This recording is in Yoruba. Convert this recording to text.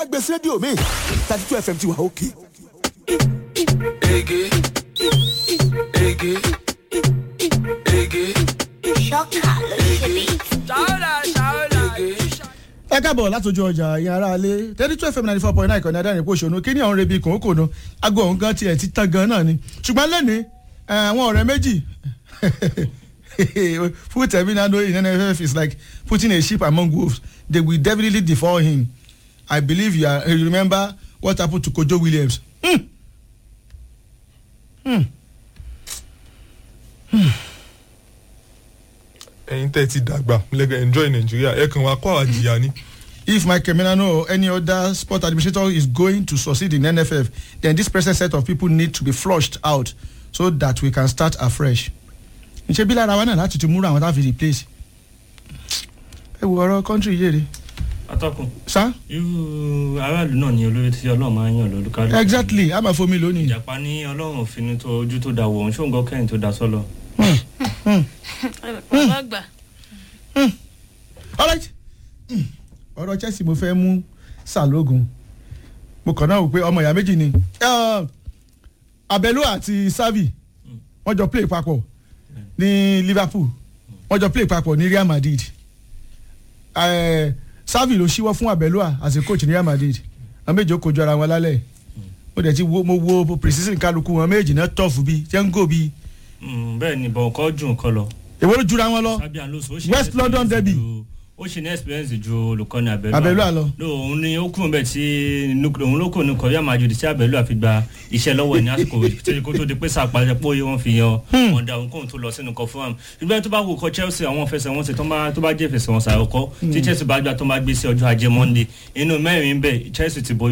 gbèsè rédíò mi thirty two fm ti wà òkè. Ege. Ege. Ege. ṣọ́kà ló ṣe bí. ẹ káàbọ̀ látọjú ọjà ìyẹn ara alẹ́ thirty two fm ninety four point nine ìkànnì adáyẹ̀pọ̀ òṣònú kí ni àwọn rebi kòókòónú aago ọ̀hún gan tiẹ̀ ti tán gan náà ni ṣùgbọ́n lẹ́ni àwọn ọ̀rẹ́ méjì put Eminado in NFF is like putting a sheep among wolves they will definitely devour him I believe you, are, you remember what happened to Kojo Williams. Hmm. Hmm. ẹ̀yin tẹ́ ẹ ti dàgbà lẹ́gẹ̀ enjoy Nigeria ẹ kàn wá kọ́ àjìyà ni. If Michael Minano or any other sport administrator is going to succeed in NFF, then this present set of people need to be flushed out so that we can start afresh. Ǹṣe bí lára wa náà láti ti múra àwọn tá a fi replace. Ẹ wo ọ̀rọ̀ country yé re. atọ́kùn Sá irú aráàlú náà ni olórí tí ọlọ́run máa ń yàn lórúkálùkù. exactly a máa fomi lónìí. ìjàpá ní ọlọ́run òfin tó ojú tó da wọ̀ ọ́n ṣóńgọ́ kẹ́yìn tó da sọ́lọ. bàbá àgbà alright Hmm. ọ̀rọ̀ Chelsea mo fẹ́ mú sàlógun mo kàn náà wò pé ọmọ ìyá méjì ni Eh, Abelo àti Xavi wọ́n jọ play papọ̀ ní Liverpool wọ́n jọ play papọ̀ ní Real Madrid Eh, Xavi ló ṣíwọ́ fún Abelo as a coach ní Real Madrid àwọn méjì ó kojú ara wọn lálẹ́ mo dẹ̀ ti wo mo wo precision kálukú wọn méjì náà tọ̀fù bíi jẹ́ńgò bíi Mm, bẹ́ẹ̀ ni bọ̀ ọkọ̀ jù nǹkan lọ. èwo ló jura wọn lọ Fabian Alonso ó ṣe ní West London experience derby. ju- ó ṣe ní experience ju olùkọ́ni Abẹ́lú Abẹ́lú àlọ́. no òun ni ó kúrò bẹ́ẹ̀ tí nu- òun ló kò ní kọ́rí àmàjòdì tí Abẹ́lú àfi gba iṣẹ́ lọ́wọ́ ẹ̀ ní àsìkò tí kò tó di pé sàpàjẹ́ pé òye wọn fi yan ọ̀dà òun kóun tó lọ sínú kọ fún am ìgbà tó bá wò kọ Chelsea àwọn fẹsẹ̀wọnsẹ̀ tó bá tó bá jẹ́ fẹsẹ̀wọnsẹ̀ àkọ́kọ́ tí Chelsea bá gbà tó bá gbé sí ọjọ́ ajé Monday inú mẹ́rin bẹ́ẹ̀ Chelsea ti borí